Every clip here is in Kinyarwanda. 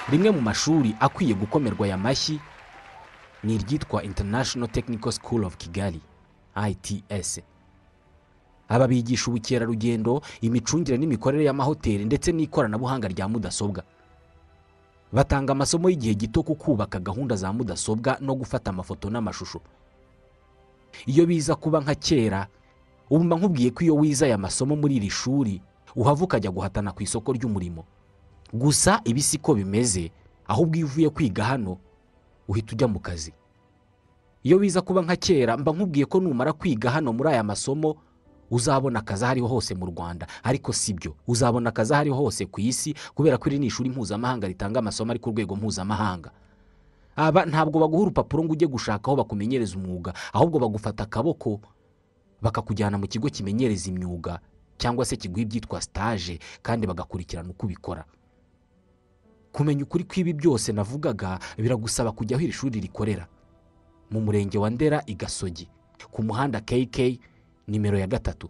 rimwe mu mashuri akwiye gukomerwa aya mashyi ni iryitwa international technical school of kigali ITS aba bigisha ubukerarugendo imicungire n'imikorere y'amahoteli ndetse n'ikoranabuhanga rya mudasobwa batanga amasomo y'igihe gito ku kubaka gahunda za mudasobwa no gufata amafoto n'amashusho iyo biza kuba nka kera ubu mba nkubwiye ko iyo wize aya masomo muri iri shuri uhava ukajya guhatana ku isoko ry'umurimo gusa ibi si ko bimeze ahubwo iyo uvuye kwiga hano uhita ujya mu kazi iyo wiza kuba nka kera mba nkubwiye ko numara kwiga hano muri aya masomo uzabona akazi aho ariho hose mu rwanda ariko si byo uzabona akazi aho ariho hose ku isi kubera ko iri ni ishuri mpuzamahanga ritanga amasomo ari ku rwego mpuzamahanga aba ntabwo baguha urupapuro ngo ujye gushaka aho bakumenyereza umwuga ahubwo bagufata akaboko bakakujyana mu kigo kimenyereza imyuga cyangwa se kiguha ibyitwa sitaje kandi bagakurikirana uko ubikora kumenya ukuri kw'ibi byose navugaga biragusaba kujya aho iri shuri rikorera mu murenge wa ndera i gasogi ku muhanda kk nimero ya gatatu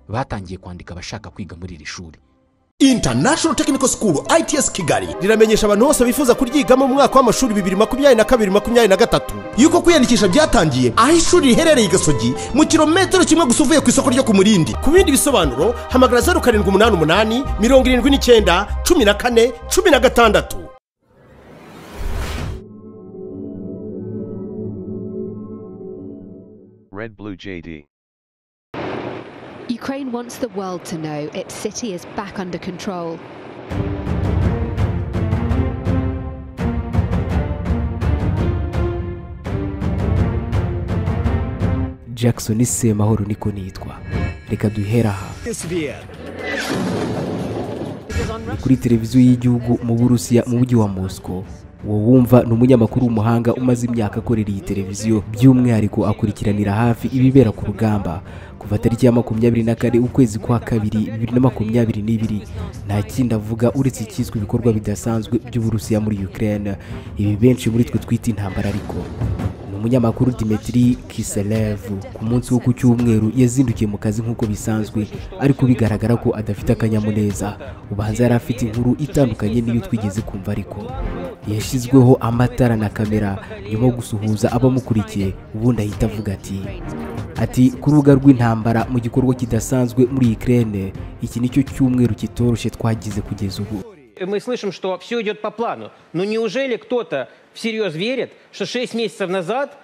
batangiye kwandika abashaka kwiga muri iri shuri international technical school its kigali riramenyesha abantu bose bifuza kuryigamo mu mwaka w'amashuri bibiri makumyabiri na kabiri makumyabiri na gatatu yuko kwiyandikisha byatangiye aho ishuri riherereye i gasogi mu kirometero kimwe gusa uvuye ku isoko ryo ku murindi ku bindi bisobanuro hamagara zeru karindwi umunani umunani mirongo irindwi n'icyenda cumi na kane cumi na gatandatu Red Blue JD. Ukraine wants the world to know its city is back under control. jackson semahoro niko nitwa reka duhere aha Ni kuri televiziyo y'igihugu mu burusiya mu mujyi wa moscow uwo wumva ni umunyamakuru w'umuhanga umaze imyaka akorera iyi televiziyo by'umwihariko akurikiranira hafi ibibera ku rugamba kuva tariki ya makumyabiri na kane ukwezi kwa kabiri bibiri na makumyabiri n'ibiri nta kindi avuga uretse icyiswe ibikorwa bidasanzwe by'uburusiya muri ukraine ibi benshi muri twe twita intambara ariko ni umunyamakuru Dimitri Kiselevu ku munsi wo ku cyumweru yazindukiye mu kazi nk'uko bisanzwe ariko bigaragara ko adafite akanyamuneza ubanza yari afite inkuru itandukanye n'iyo twigeze kumva ariko yashyizweho amatara na kamera nyuma yo gusuhuza abamukurikiye ubundi ahita avuga ati ati ku rubuga rw'intambara mu gikorwa kidasanzwe muri Ukraine iki nicyo cyumweru kitoroshye twagize kugeza ubu мы слышим, что все идет по плану. Но неужели кто-то всерьез верит, что 6 месяцев назад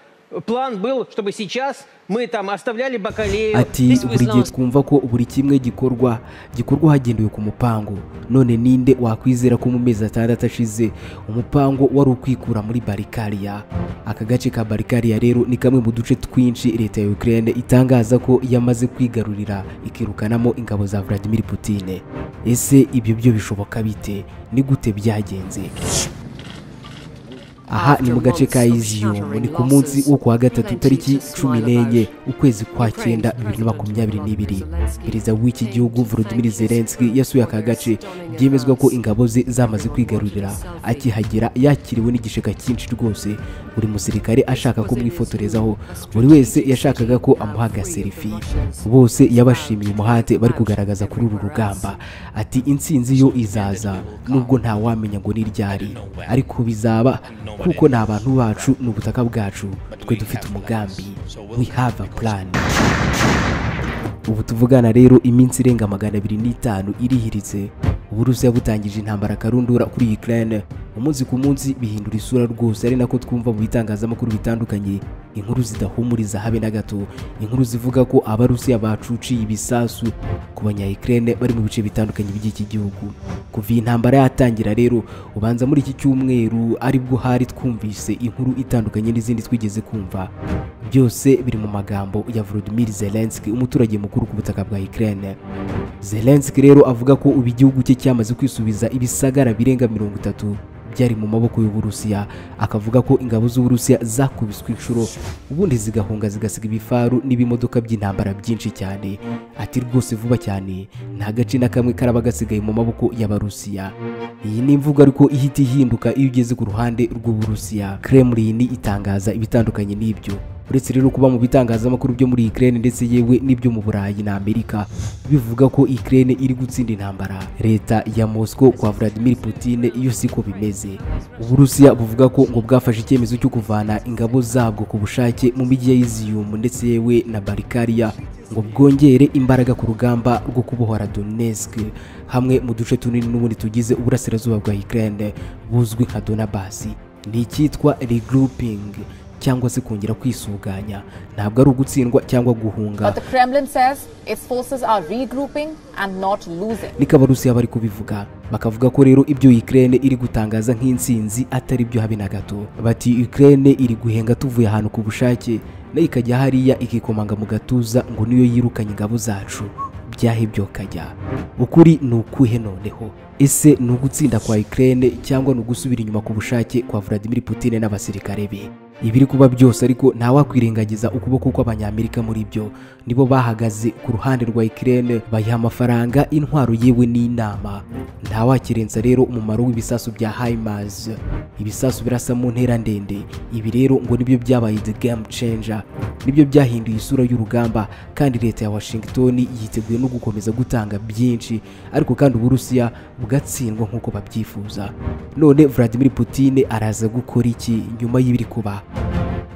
план был, чтобы сейчас мы там оставляли Бакалею? ati buri gihe twumva ko buri kimwe gikorwa gikorwa hagendewe ku mupango none ninde wakwizera ko mu mezi atandatu ashize umupango wari ukwikura muri barikariya aka gace ka barikariya rero ni kamwe mu duce twinshi leta ya ukraine itangaza ko yamaze kwigarurira ikirukanamo ingabo za vladimir putine ese ibyo byo bishoboka bite ni gute byagenze aha ni mu gace ka iziyumu ni ku munsi wo ku wa gatatu tariki cumi n'enye ukwezi kwa cyenda bibiri na makumyabiri n'ibiri perezida w'iki gihugu volodimir zelenski yasuye aka gace byemezwa ko ingabo ze zamaze kwigarurira akihagera yakiriwe n'igisheka cyinshi rwose buri musirikare ashaka ko mwifotorezaho buri wese yashakaga ko amuha agaserifi bose yabashimiye umuhate bari kugaragaza kuri uru rugamba ati intsinzi yo izaza nubwo ntawamenya ngo ni iryari ariko bizaba kuko ni abantu bacu ni ubutaka bwacu twe dufite umugambi we have a plan ubu tuvugana rero iminsi irenga magana abiri n'itanu irihiritse uburusiya butangije intambara karundura kuri ukraine umunsi ku munsi bihindura isura rwose ari nako twumva mu bitangazamakuru bitandukanye inkuru zidahumuriza habe na gato inkuru zivuga ko abarusiya bacuciye ibisasu ku banya ukraine bari mu bice bitandukanye by'iki gihugu kuva iyi ntambara yatangira rero ubanza muri iki cyumweru aribwo hari twumvise inkuru itandukanye n'izindi twigeze kumva byose biri mu magambo ya Volodymyr Zelensky umuturage mukuru ku butaka bwa Ukraine Zelensky rero avuga ko ubu igihugu cye cyamaze kwisubiza ibisagara birenga mirongo itatu byari mu maboko y'uburusiya akavuga ko ingabo z'uburusiya zakubiswe inshuro ubundi zigahunga zigasiga ibifaru n'ibimodoka by'intambara byinshi cyane ati rwose vuba cyane nta gace na kamwe karaba gasigaye mu maboko y'abarusiya iyi ni imvugo ariko ihita ihinduka iyo ugeze ku ruhande rw'uburusiya kremlin itangaza ibitandukanye n'ibyo uretse rero kuba mu bitangazamakuru byo muri Ukraine ndetse yewe n'ibyo mu Burayi na Amerika bivuga ko Ukraine iri gutsinda intambara leta ya Moscow kwa Vladimir Putin yo siko bimeze Uburusiya buvuga ko ngo bwafashe icyemezo cyo kuvana ingabo zabwo ku bushake mu mijyi ya Izium ndetse yewe na Barikaria ngo bwongere imbaraga ku rugamba rwo kubohora Donetsk hamwe mu duce tunini n'ubundi tugize uburasirazuba bwa Ukraine buzwi nka Donabasi ni icyitwa regrouping cyangwa se kongera kwisuganya ntabwo ari ugutsindwa cyangwa guhunga But the Kremlin says its forces are regrouping and not losing. niko abarusiya bari kubivuga bakavuga ko rero ibyo Ukraine iri gutangaza nk'intsinzi atari byo habe na gato bati Ukraine iri guhenga tuvuye ahantu ku bushake nayo ikajya hariya ikikomanga mu gatuza ngo niyo yirukanye ingabo zacu byahe byokajya ukuri ni ukuhe noneho ese ni ugutsinda kwa Ukraine cyangwa ni ugusubira inyuma ku bushake kwa Vladimir Putin n'abasirikare be ibiri kuba byose ariko ntawakwirengagiza ukuboko kw'abanyamerika muri byo nibo bahagaze ku ruhande rwa Ukraine bayiha amafaranga intwaro yewe n'inama ntawakirenza rero umumaro w'ibisasu bya HIMARS ibisasu birasa mu ntera ndende ibi rero ngo nibyo byabaye the game changer nibyo byahinduye isura y'urugamba kandi leta ya Washington yiteguye no gukomeza gutanga byinshi ariko kandi Uburusiya bugatsindwa nk'uko babyifuza none Vladimir Putin araza gukora iki nyuma y'ibiri kuba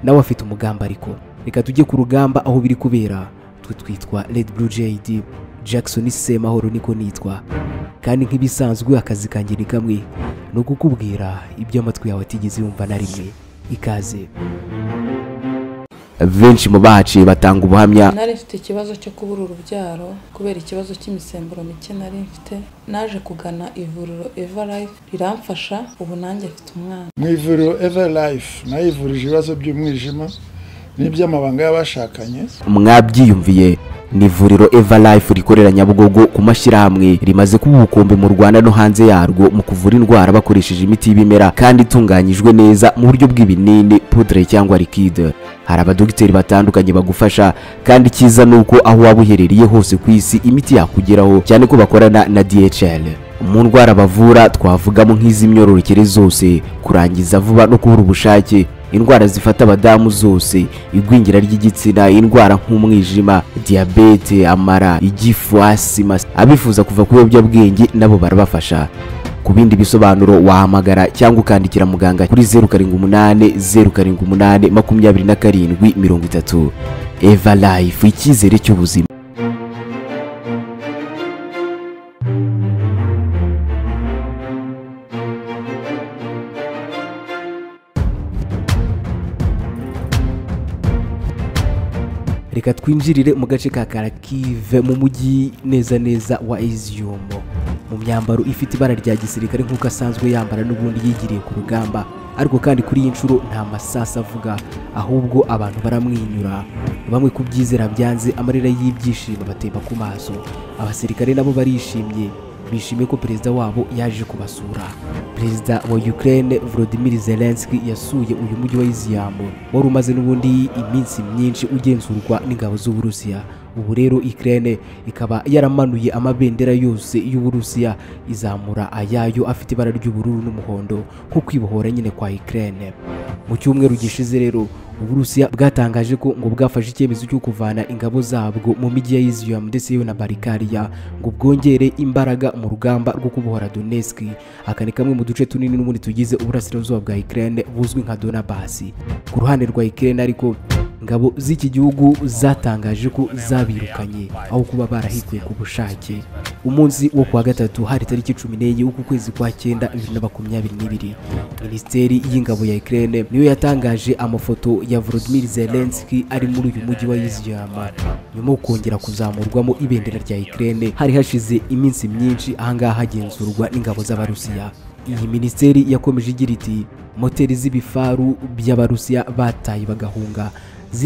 nawe afite umugambi ariko reka tujye ku rugamba aho biri kubera twe twitwa Red Blue JD Jackson Semahoro niko nitwa kandi nk'ibisanzwe akazi kanjye ni kamwe ni ukukubwira ibyo amatwi yawe atigeze yumva na rimwe ikaze benshi mu bahaciye batanga ubuhamya nari mfite ikibazo cyo kubura urubyaro kubera ikibazo cy'imisemburo mike nari mfite naje kugana ivuriro eva life riramfasha ubu nanjye mfite umwana mu ivuriro eva life nayivurije ibibazo by'umwijima n'iby'amabanga y'abashakanye mwabyiyumviye ni ivuriro eva life rikorera nyabugogo ku mashyirahamwe rimaze kuba ubukombe mu rwanda no hanze yarwo mu kuvura indwara bakoresheje imiti y'ibimera kandi itunganyijwe neza mu buryo bw'ibinini pudre cyangwa likide hari abadogiteri batandukanye bagufasha kandi cyiza ni uko aho waba uherereye hose ku isi imiti yakugeraho cyane ko bakorana na dhl mu ndwara bavura twavugamo nk'iz'imyororokere zose kurangiza vuba no kubura ubushake indwara zifata abadamu zose igwingira ry'igitsina indwara nk'umwijima diyabete amara igifu asima abifuza kuva ku biyobyabwenge nabo barabafasha ku bindi bisobanuro wahamagara cyangwa ukandikira muganga kuri zeru karindwi umunani zeru karindwi umunani makumyabiri na karindwi mirongo itatu eva life icyizere cy'ubuzima reka twinjirire mu gace ka karakive mu mujyi neza neza wa izium mu myambaro ifite ibara rya gisirikare nk'uko asanzwe yambara n'ubundi yigiriye ku rugamba ariko kandi kuri iyi nshuro nta masasa avuga ahubwo abantu baramwenyura bamwe kubyizera byanze amarira y'ibyishimo batemba ku maso abasirikare nabo barishimye bishimiye ko perezida wabo yaje kubasura perezida wa Ukraine Volodymyr Zelensky yasuye uyu mujyi wa Izium wari umaze n'ubundi iminsi myinshi ugenzurwa n'ingabo z'Uburusiya ubu rero Ukraine ikaba yaramanuye amabendera yose y'Uburusiya izamura ayayo afite ibara ry'ubururu n'umuhondo nko kwibohora nyine kwa Ukraine mu cyumweru gishize rero Uburusiya bwatangaje ko ngo bwafashe icyemezo cyo kuvana ingabo zabwo mu mijyi ya Izium ndetse yewe na Barikaria ngo bwongere imbaraga mu rugamba rwo kubohora Donetsk aka ni kamwe mu duce tunini n'ubundi tugize uburasirazuba bwa Ukraine buzwi nka Donabasi ku ruhande rwa Ukraine ariko ingabo z'iki gihugu zatangaje ko zabirukanye aho kuba barahikuye ku bushake umunsi wo kuwa gatatu hari tariki cumi n'enye w'ukwezi kwa cyenda bibiri na makumyabiri n'ibiri minisiteri y'ingabo ya Ukraine niyo yatangaje amafoto ya Volodymyr Zelensky ari muri uyu mujyi wa Izium nyuma yo kongera kuzamurwamo ibendera rya Ukraine hari hashize iminsi myinshi ahangaha hagenzurwa n'ingabo z'abarusiya iyi minisiteri yakomeje igira iti moteri z'ibifaru by'abarusiya bataye bagahunga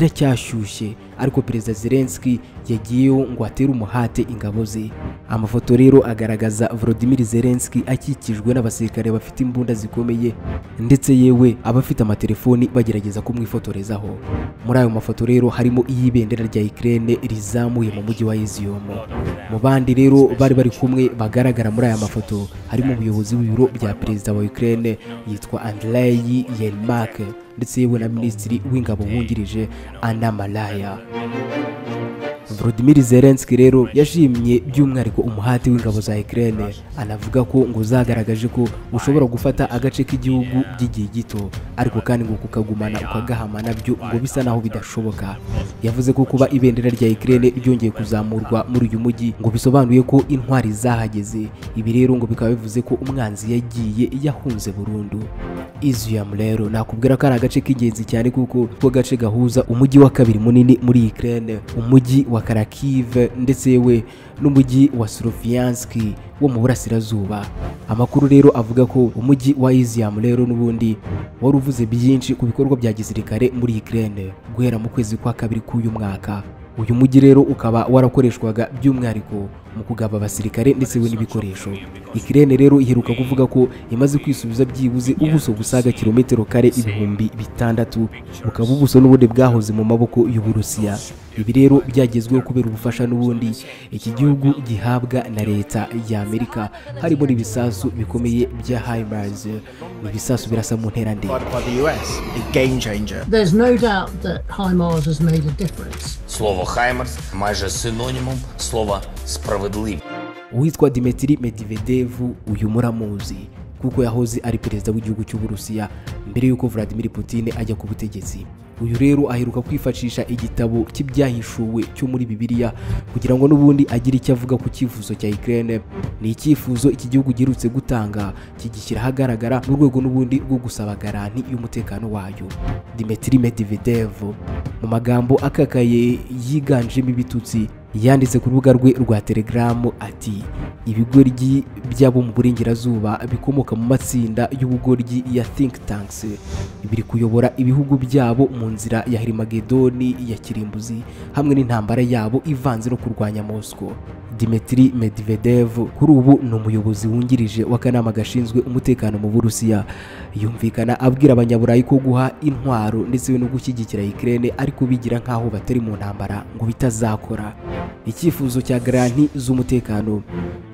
ziracyashyushye ariko perezida Zelensky yagiyeho ngo atere umuhate ingabo ze amafoto rero agaragaza Volodymyr Zelensky akikijwe n'abasirikare bafite imbunda zikomeye ndetse yewe abafite amatelefoni bagerageza kumwifotorezaho muri ayo mafoto rero harimo iy'ibendera rya Ukraine rizamuye mu mujyi wa Izium mu bandi rero bari bari kumwe bagaragara muri aya mafoto harimo umuyobozi w'ibiro bya perezida wa Ukraine yitwa Andrei Yermak ndetse yewe na minisitiri w'ingabo wungirije anamaraya Volodymyr Zelensky rero yashimye by'umwihariko umuhati w'ingabo za Ukraine anavuga ko ngo zagaragaje ko ushobora gufata agace k'igihugu by'igihe gito ariko kandi ngo kukagumana ukagahama nabyo ngo bisa naho bidashoboka yavuze ko kuba ibendera rya Ukraine ryongeye kuzamurwa muri uyu mujyi ngo bisobanuye ko intwari zahageze ibi rero ngo bikaba bivuze ko umwanzi yagiye yahunze burundu Izium rero nakubwira ko ari agace k'ingenzi cyane kuko ko gace gahuza umujyi wa kabiri munini muri Ukraine umujyi wa Kharkiv ndetse yewe n'umujyi wa Sloviansk wo mu burasirazuba amakuru rero avuga ko umujyi wa Izium rero n'ubundi wari uvuze byinshi ku bikorwa bya gisirikare muri Ukraine guhera mu kwezi kwa kabiri k'uyu mwaka uyu mujyi rero ukaba warakoreshwaga by'umwihariko mu kugaba abasirikare ndetse we n'ibikoresho ikirere rero iheruka kuvuga ko imaze kwisubiza byibuze ubuso busaga kilometero kare ibihumbi bitandatu bukaba ubuso n'ubundi bwahoze mu maboko y'uburusiya ibi rero byagezweho kubera ubufasha n'ubundi iki gihugu gihabwa na leta ya amerika harimo n'ibisasu bikomeye bya himars ibisasu birasa mu ntera ndende There's no doubt that HIMARS has made a difference. Слово Хаймерс майже синонімом слова справедливість. uwitwa Dmitry Medvedev uyu muramuzi kuko yahoze ari perezida w'igihugu cy'uburusiya mbere y'uko Vladimir Putin ajya ku butegetsi uyu rero aheruka kwifashisha igitabo cy'ibyahishuwe cyo muri bibiliya kugira ngo n'ubundi agire icyo avuga ku cyifuzo cya Ukraine ni icyifuzo iki gihugu giherutse gutanga kigishyira ahagaragara mu rwego n'ubundi rwo gusaba garanti y'umutekano wayo Dmitry Medvedev mu magambo akakaye yiganjemo ibitutsi yanditse ku rubuga rwe rwa telegaramu ati ibigoryi by'abo mu burengerazuba bikomoka mu matsinda y'ubugoryi ya think tanks biri kuyobora ibihugu byabo mu nzira ya herimagedoni ya kirimbuzi hamwe n'intambara yabo ivanze no kurwanya mosco Dmitry Medvedev kuri ubu ni umuyobozi wungirije w'akanama gashinzwe umutekano mu burusiya yumvikana abwira abanyaburayi ko guha intwaro ndetse no gushyigikira Ukraine ariko bigira nk'aho batari mu ntambara ngo bitazakora icyifuzo cya garanti z'umutekano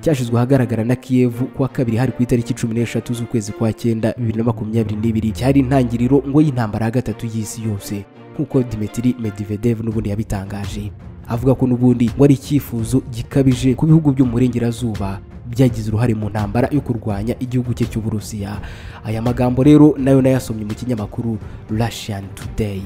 cyashyizwe ahagaragara na kiyevu kuwa kabiri hari ku itariki cumi n'eshatu z'ukwezi kwa cyenda bibiri na makumyabiri n'ibiri cyari intangiriro ngo y'intambara ya gatatu y'isi yose nk'uko Dmitry Medvedev n'ubundi yabitangaje avuga ko n'ubundi ngo ari icyifuzo gikabije ku bihugu byo mu burengerazuba byagize uruhare mu ntambara yo kurwanya igihugu cye cy'uburusiya aya magambo rero nayo nayasomye mu kinyamakuru Russian Today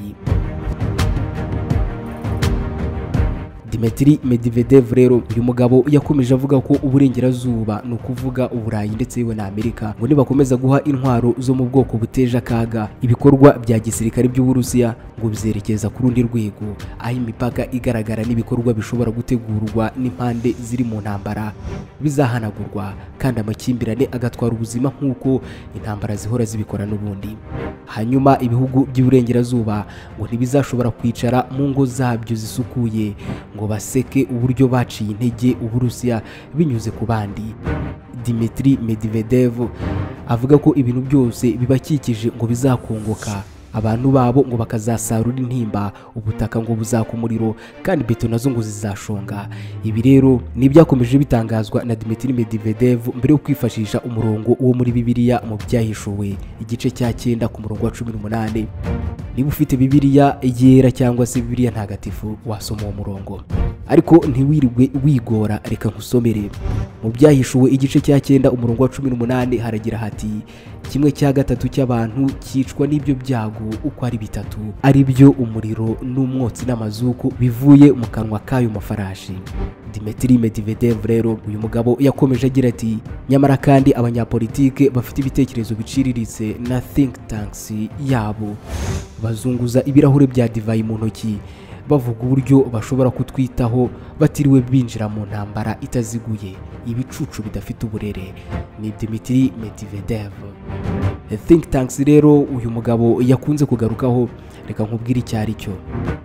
Dmitry Medvedev rero uyu mugabo yakomeje avuga ko uburengerazuba ni ukuvuga uburayi ndetse yewe na amerika ngo nibakomeza guha intwaro zo mu bwoko buteje akaga ibikorwa bya gisirikare by'uburusiya ngo bizerekeza ku rundi rwego aho imipaka igaragara n'ibikorwa bishobora gutegurwa n'impande ziri mu ntambara bizahanagurwa kandi amakimbirane agatwara ubuzima nk'uko intambara zihora zibikora n'ubundi hanyuma ibihugu by'iburengerazuba ngo ntibizashobora kwicara mu ngo zabyo zisukuye ngo baseke uburyo baciye intege uburusiya binyuze ku bandi Dmitry Medvedev avuga ko ibintu byose bibakikije ngo bizakongoka abantu babo ngo bakazasarura intimba ubutaka ngo buzaka umuriro kandi beto nazo ngo zizashonga ibi rero ni ibyakomeje bitangazwa na Dmitry Medvedev mbere yo kwifashisha umurongo wo muri bibiliya mu byahishuwe igice cya cyenda ku murongo wa cumi n'umunani niba ufite bibiliya yera cyangwa se bibiliya ntagatifu wasoma uwo murongo ariko ntiwirirwe wigora reka nkusomere mu byahishuwe igice cya cyenda umurongo wa cumi n'umunani haragira hati kimwe cya gatatu cy'abantu cyicwa n'ibyo byago uko ari bitatu ari byo umuriro n'umwotsi n'amazuku bivuye mu kanwa k'ayo mafarashi Dmitry Medvedev rero uyu mugabo yakomeje agira ati nyamara kandi abanyapolitike bafite ibitekerezo biciriritse na think tanks yabo bazunguza ibirahure bya divayi mu ntoki bavuga uburyo bashobora kutwitaho batiriwe binjira mu ntambara itaziguye ibicucu bidafite uburere ni Dmitry Medvedev think tanks rero uyu mugabo yakunze kugarukaho reka nkubwire icyo ari cyo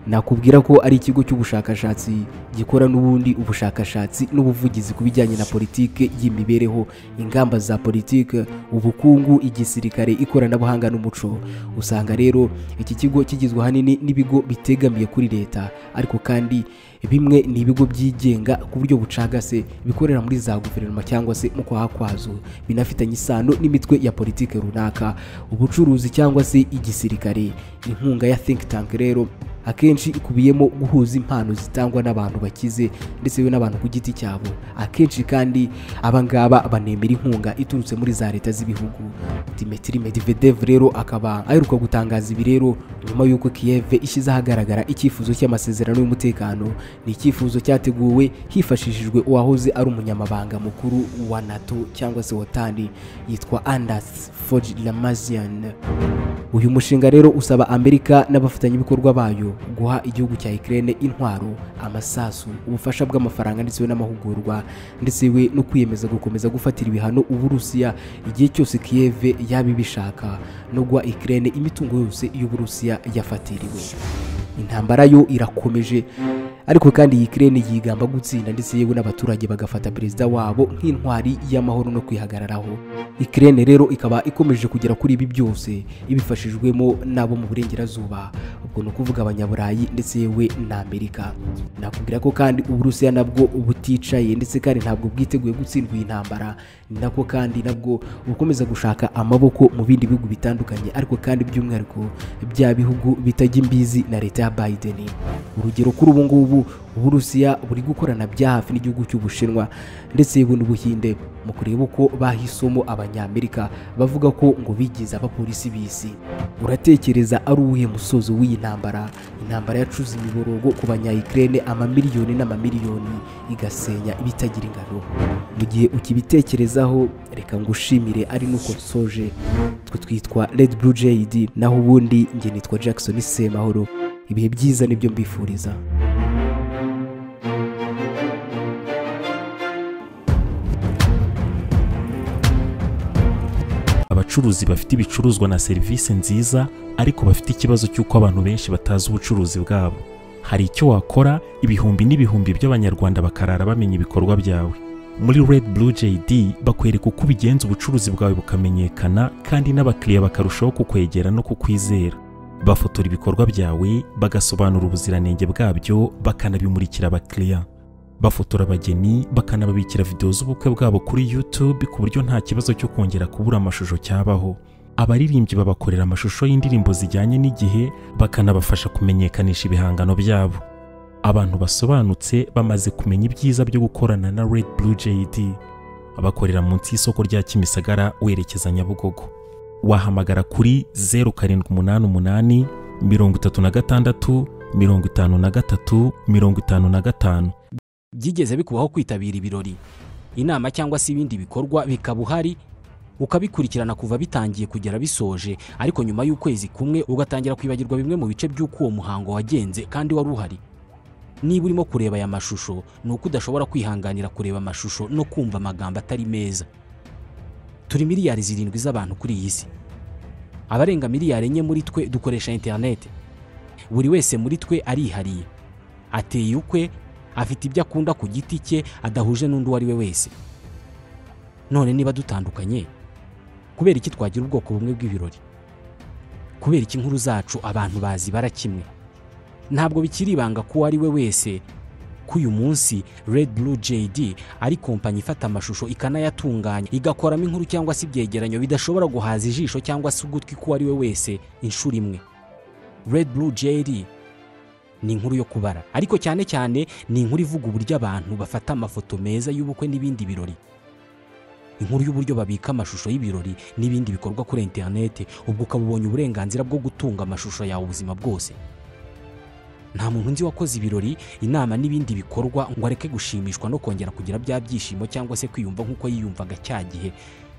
nakubwira ko ari ikigo cy'ubushakashatsi gikora n'ubundi ubushakashatsi n'ubuvugizi ku bijyanye na politiki y'imibereho ingamba za politiki ubukungu igisirikare ikoranabuhanga n'umuco usanga rero iki kigo kigizwe ahanini n'ibigo bitegamiye kuri leta ariko kandi bimwe ni ibigo byigenga ku buryo bucagase bikorera muri za guverinoma cyangwa se mu kwaha kwazo binafitanye isano n'imitwe ya politiki runaka ubucuruzi cyangwa se igisirikare inkunga ya think tank rero akenshi ikubiyemo guhuza impano zitangwa n'abantu bakize ndetse yewe n'abantu ku giti cyabo akenshi kandi abangaba banemera inkunga iturutse muri za leta z'ibihugu dimitri medvedev rero akaba aheruka gutangaza ibi rero nyuma y'uko kiev ishyize ahagaragara icyifuzo cy'amasezerano y'umutekano ni icyifuzo cyateguwe hifashishijwe uwahoze ari umunyamabanga mukuru wa nato cyangwa se wotani yitwa andas foji lamazian uyu mushinga rero usaba amerika n'abafatanyabikorwa bayo guha igihugu cya ikirere intwaro amasasu ubufasha bw'amafaranga ndetse n'amahugurwa ndetse we no kwiyemeza gukomeza gufatira ibihano uburusiya igihe cyose kiyeve yaba ibishaka no guha ikirere imitungo yose y'uburusiya yafatiriwe intambara yo irakomeje ariko kandi iyi kirere yigamba gutsinda ndetse yewe n'abaturage bagafata perezida wabo nk'intwari y'amahoro no kwihagararaho ikirere rero ikaba ikomeje kugera kuri ibi byose ibifashijwemo n'abo mu burengerazuba ubwo ni ukuvuga abanyaburayi ndetse yewe n'amerika nakubwira ko kandi uburusiya nabwo buticaye ndetse kandi ntabwo bwiteguye gutsindwa iyi ntambara ni nako kandi nabwo bukomeza gushaka amaboko mu bindi bihugu bitandukanye ariko kandi by'umwihariko bya bihugu bitajya imbizi na leta ya biden urugero kuri ubu ngubu uburusiya buri gukorana bya hafi n'igihugu cy'ubushinwa ndetse yewe n'ubuhinde mu kureba uko bahisemo abanyamerika bavuga ko ngo bigize abapolisi b'isi uratekereza ari uwuhe musozo w'iyi ntambara intambara yacuze imiborogo ku banyayikirere amamiliyoni n'amamiliyoni igasenya ibitagira ingano mu gihe ukibitekerezaho reka ngushimire ari nuko nsoje twe twitwa red blue jad naho ubundi njye nitwa jackson semahoro ibihe byiza nibyo mbifuriza abacuruzi bafite ibicuruzwa na serivisi nziza ariko bafite ikibazo cy'uko abantu benshi batazi ubucuruzi bwabo hari icyo wakora ibihumbi n'ibihumbi by'abanyarwanda bakarara bamenya ibikorwa byawe muri red blue jd bakwereka uko ubigenza ubucuruzi bwawe bukamenyekana kandi n'abakiriya bakarushaho kukwegera no kukwizera bafotora ibikorwa byawe bagasobanura ubuziranenge bwabyo bakanabimurikira abakiriya bafotora abageni bakanababikira videwo z'ubukwe bwabo kuri YouTube ku buryo nta kibazo cyo kongera kubura amashusho cyabaho abaririmbyi babakorera amashusho y'indirimbo zijyanye n'igihe bakanabafasha kumenyekanisha ibihangano byabo abantu basobanutse bamaze kumenya ibyiza byo gukorana na Red Blue JD abakorera munsi y'isoko rya Kimisagara werekeza Nyabugogo wahamagara kuri 0788 36 53 55 byigeze bikubaho kwitabira ibirori inama cyangwa se ibindi bikorwa bikaba uhari ukabikurikirana kuva bitangiye kugera bisoje ariko nyuma y'ukwezi kumwe ugatangira kwibagirwa bimwe mu bice by'uko uwo muhango wagenze kandi wari uhari niba urimo kureba aya mashusho ni uko udashobora kwihanganira kureba amashusho no kumva amagambo atari meza turi miliyari zirindwi z'abantu kuri iyi si abarenga miliyari enye muri twe dukoresha interineti buri wese muri twe arihariye ateye ukwe afite ibyo akunda ku giti cye adahuje n'undi uwo ari we wese none niba dutandukanye kubera iki twagira ubwoko bumwe bw'ibirori kubera iki inkuru zacu abantu bazi bara kimwe ntabwo bikiri ibanga ko uwo ari we wese ko uyu munsi red blue jd ari kompanyi ifata amashusho ikanayatunganya igakoramo inkuru cyangwa se ibyegeranyo bidashobora guhaza ijisho cyangwa se ugutwi k'uwo ari we wese inshuro imwe red blue jeri ni inkuru yo kubara ariko cyane cyane ni inkuru ivuga uburyo abantu bafata amafoto meza y'ubukwe n'ibindi birori inkuru y'uburyo babika amashusho y'ibirori n'ibindi bikorwa kuri interinete ubwo ukaba ubonye uburenganzira bwo gutunga amashusho yawe ubuzima bwose nta muntu nzi wakoze ibirori inama n'ibindi bikorwa ngo areke gushimishwa no kongera kugira bya byishimo cyangwa se kwiyumva nk'uko yiyumvaga cya gihe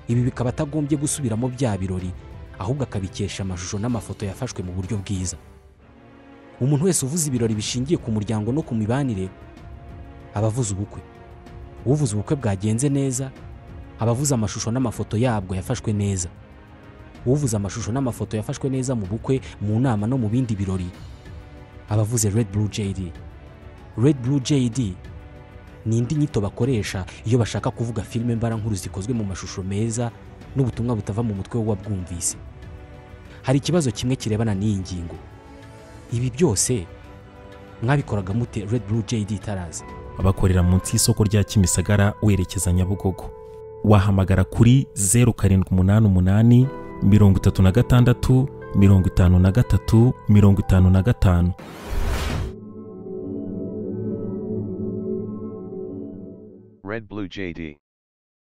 ibi bikaba atagombye gusubiramo bya birori ahubwo akabikesha amashusho n'amafoto yafashwe mu buryo bwiza umuntu wese uvuze ibirori bishingiye ku muryango no ku mibanire aba avuze ubukwe uvuze ubukwe bwagenze neza aba avuze amashusho n'amafoto yabwo yafashwe neza uvuze amashusho n'amafoto yafashwe neza mu bukwe mu nama no mu bindi birori aba avuze red blue jd red blue jd ni indi nyito bakoresha iyo bashaka kuvuga filime mbarankuru zikozwe mu mashusho meza n'ubutumwa butava mu mutwe w'uwabwumvise hari ikibazo kimwe kirebana n'iyi ngingo ibi byose mwabikoraga mute red blue jd itaraza abakorera munsi y'isoko rya kimisagara werekeza nyabugogo wahamagara kuri zeru karindwi umunani umunani mirongo itatu na gatandatu mirongo itanu na gatatu mirongo itanu na gatanu Red Blue JD.